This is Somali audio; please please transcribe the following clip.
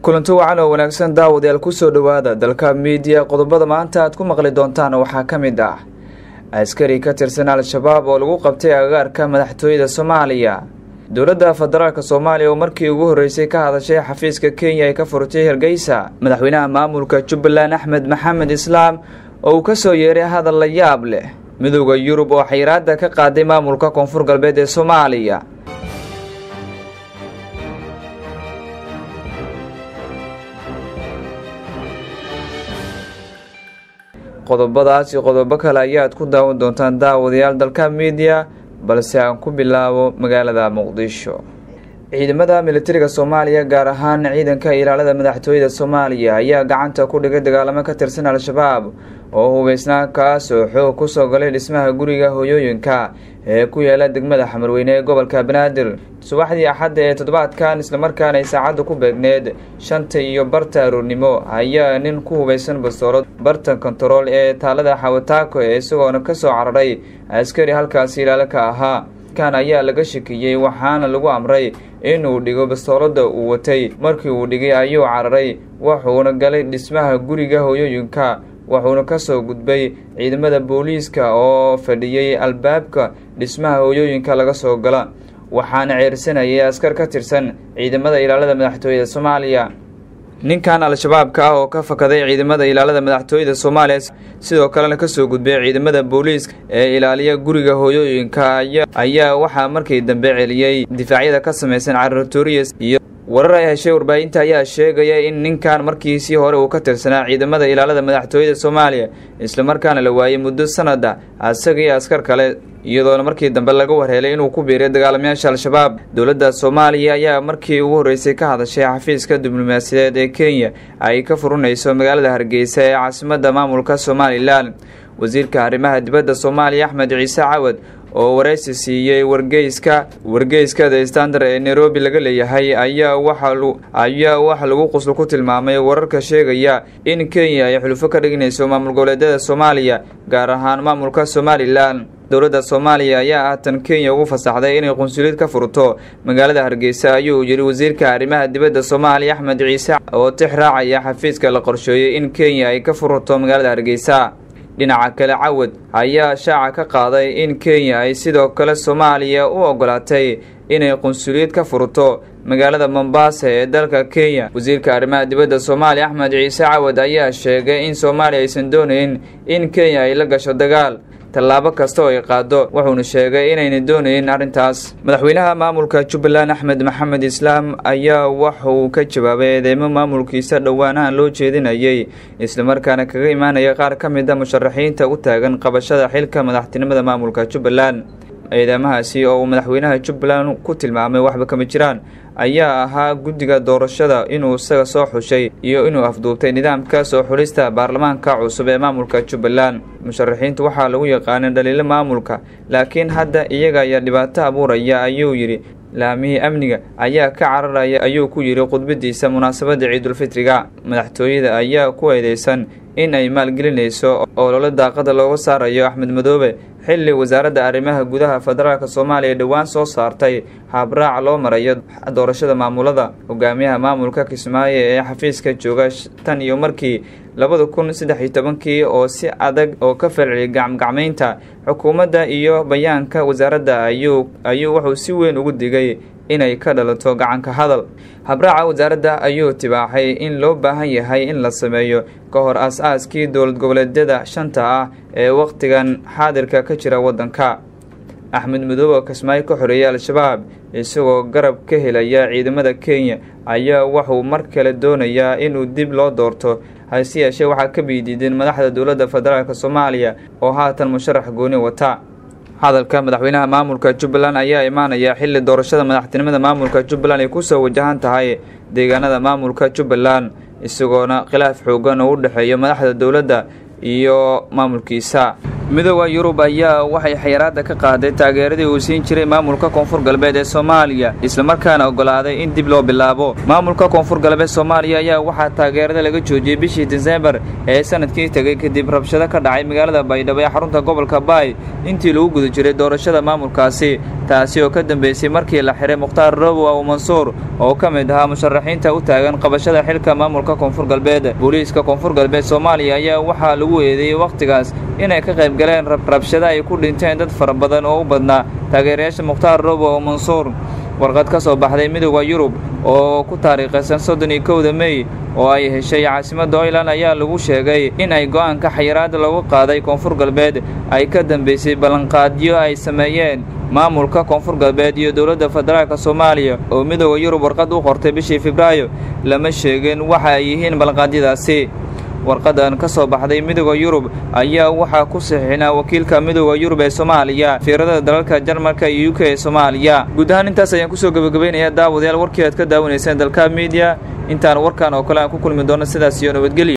kulanti wacan oo wanaagsan daawadayaal kusoo dhowaada dalka miidiya qodobada maanta aad ku maqli doontaan waxaa ka mid ah askari ka tirsan al-shabaab oo lagu qabtay agagaarka madaxtooyada soomaaliya dowladda federaalk soomaaliya oo markii ugu horreysay ka hadashay xafiiska kenya ay ka furtay hargeysa madaxweynaha maamulka jubbaland axmed maxamed islaam oo uu ka soo yeeray hadal la yaab leh midowda yurub oo xayiraada ka qaaday maamulka koonfur galbeed ee soomaaliya qodobadaas iyo qodobo kale ayaad ku daawan doontaan daawadayaal dalka miidiya balse aan ku bilaabo magaalada muqdisho ciidamada militariga soomaaliya gaar ahaan ciidanka ilaalada madaxtooyada soomaaliya ayaa gacanta ku dhigay dagaalamo ka tirsan al-shabaab oo hubeysnaa kaas oo xoog kusoo galay dhismaha guriga hooyooyinka ee ku yaala degmada xamarweyne ee gobolka banaadir subaxdii axadda ee toddobaadkan islamarkaana ay saacadda ku beegneed shanta iyo barta aroornimo ayaa nin ku hubeysan bastoolad barta kontarool ee taalada xawataako ee isagoona kasoo cararay askari halkaasi ilaalo ka ahaa kan ayaa laga shakiyey waxaana lagu amray inuu dhigo bastoolada uu watay markii uu dhigay ayuu cararay wuxuuna galay dhismaha guriga hooyooyinka wuxuuna kasoo gudbay ciidamada booliiska oo fadhiyey albaabka dhismaha hooyooyinka laga soo gala waxaana ceersanayay askar ka tirsan ciidamada ilaalada madaxtooyada soomaaliya ninkan al-shabaabka ah oo ka fakaday ciidamada ilaalada madaxtooyada soomaaliya sidoo kalena kasoo gudbay ciidamada booliiska ee ilaaliya guriga hooyooyinka ayaa waxaa markii dambe celiyey difaacyada ka samaysan carartorias iyo warar ay heshay warbaahinta ayaa sheegaya in ninkan markiisii hore uu ka tirsanaa ciidamada ilaalada madaxtooyada soomaaliya islamarkaana la waayey muddo sanada asaga iyo askar kale iyadoona markii dambe laga warheelay inuu ku biiray dagaalamayaasha al-shabaab dowladda soomaaliya ayaa markii ugu horreysay ka hadashay xafiiska diblomaasiyadeed ee kenya ay ka furinayso magaalada hargeysa ee caasimadda maamulka somalilan wasiirka arrimaha dibadda soomaaliya axmed ciise cawad oo waraysi siiyey wargeyska wargeyska the standard ee nairobi laga leeyahay ayaa waxaayaa waxa lagu quslo ku tilmaamay wararka sheegaya in kenya ay xulufo ka dhignayso maamul goboleedyada soomaaliya gaar ahaan maamulka somalilan dowladda soomaaliya ayaa haatan kenya ugu fasaxday inay qunsuliyad ka furto magaalada hargeysa ayuu yidhi wasiirka arrimaha dibadda soomaaliya axmed ciise oo tix raacaya xafiiska la qorsheeyey in kenya ay ka furto magaalada hargeysa dhinaca kale cawad ayaa shaaca ka qaaday in kenya ay sidoo kale soomaaliya u ogolaatay inay qunsuliyad ka furto magaalada mombasa ee dalka kenya wasiirka arrimaha dibadda soomaaliya axmed ciise cawad ayaa sheegay in soomaaliya aysan doonayn in kenya ay la gasho dagaal tallaabo kasta oo ay qaado wuxuuna sheegay inayna doonayn arrintaas madaxweynaha maamulka jubbaland axmed maxamed islaam ayaa waxa uu ka jawaabay eedeymo maamulkiisa dhowaanahan loo jeedinayay islamarkaana kaga imaanaya qaar ka mid a musharaxiinta u taagan qabashada xilka madaxtinimada maamulka jubbaland eedeymahaasi oo uu madaxweynaha jubbaland ku tilmaamay waxba kama jiraan ayaa ahaa guddiga doorashada inuu isaga soo xushay iyo inuu afduubtay nidaamka soo xulista baarlamaanka cusub ee maamulka jubbaland musharaxiintu waxaa lagu yaqaanay dhaliilo maamulka laakiin hadda iyaga ayaa dhibaato abuuraya ayuu yidhi laamihii amniga ayaa ka cararaya ayuu ku yidhi khudbadiisa munaasabadda ciidulfitriga madaxtooyada ayaa ku eedeysan in ay maalgelinayso oo loola daaqada looga saarayo axmed madoobe xilli wasaaradda arrimaha gudaha federaalk soomaaliya dhowaan soo saartay habraac loo marayo doorashada maamulada hogaamiyaha maamulka kismaayo ee xafiiska jooga tan iyo markii labada kun saddex iyo tobankii oo si adag oo ka falceliyay gacmgacmaynta xukuumadda iyo bayaanka wasaaradda ayuu ayuu wuxuu si weyn ugu digay inay ka dhalato gacanka hadal habraaca wasaaradda ayuu tibaaxay in loo baahan yahay in la sameeyo ka hor as-aaskii dowlad goboleedyada shanta ah ee wakhtigan xaadirka ka jira waddanka axmed madoobe kismaayo ka xoreeyay al-shabaab isagoo garab ka helaya ciidamada kenya ayaa wuxuu mar kale doonayaa inuu dib loo doorto hase yeeshee waxaa ka biidiideen madaxda dowladda federaalk soomaaliya oo haatan musharax gooni wata hadalka madaxweynaha maamulka jubbaland ayaa imaanaya xilli doorashada madaxtinimada maamulka jubbaland ay kusoo wajahan tahay deegaanada maamulka jubbaland isagoona khilaaf xoogan oo u dhexeeya madaxda dowladda iyo maamulkiisa midooda yurub ayaa waxay xayiraada ka qaaday taageeradii uu siin jiray maamulka koonfur galbeed ee soomaaliya islamarkaana ogolaaday in dib loo bilaabo maamulka koonfur galbeed soomaaliya ayaa waxaa taageerada laga joojiyey bishii disembar ee sanadkii tegey kadib rabshado ka dhacay magaalada baydhabo ee xarunta gobolka baay intii lagu guda jiray doorashada maamulkaasi taasi oo ka dambeysay markii la xiray mukhtaar robow aw mansuur oo ka mid ahaa musharaxiinta u taagan qabashada xilka maamulka koonfur galbeed booliiska koonfur galbeed soomaaliya ayaa waxaa lagu eedeeyey wakhtigaas inay ka qayb galeen rabshado ay ku dhinteen dad fara badan oo u badnaa taageerayaasha mukhtaar robow aw mansuur warqad ka soo baxday midooda yurub oo ku taariikhaysan soddon iyo kowda mey oo ay heshay caasimadda oyland ayaa lagu sheegay in ay go'aanka xayiraada lagu qaaday koonfur galbeed ay ka dambeysay ballanqaadyo ay sameeyeen maamulka koonfur galbeed iyo dowladda federaalka soomaaliya oo midooda yurub warqad u qortay bishii febraayo lama sheegin waxa ay yihiin ballanqaadyadaasi warqadan ka soo baxday midooda yurub ayaa waxaa ku saxiixnaa wakiilka midooda yurub ee soomaaliya fiirada dalalka jarmalka iyo u k ee soomaaliya guud ahaan intaas ayaan kusoo gebagabaynayaa daawadayaal warkii aad ka daawanayseen dalka miidiya intaan warkan oo kale aan ku kulmi doono sidaas iyo nabadgelya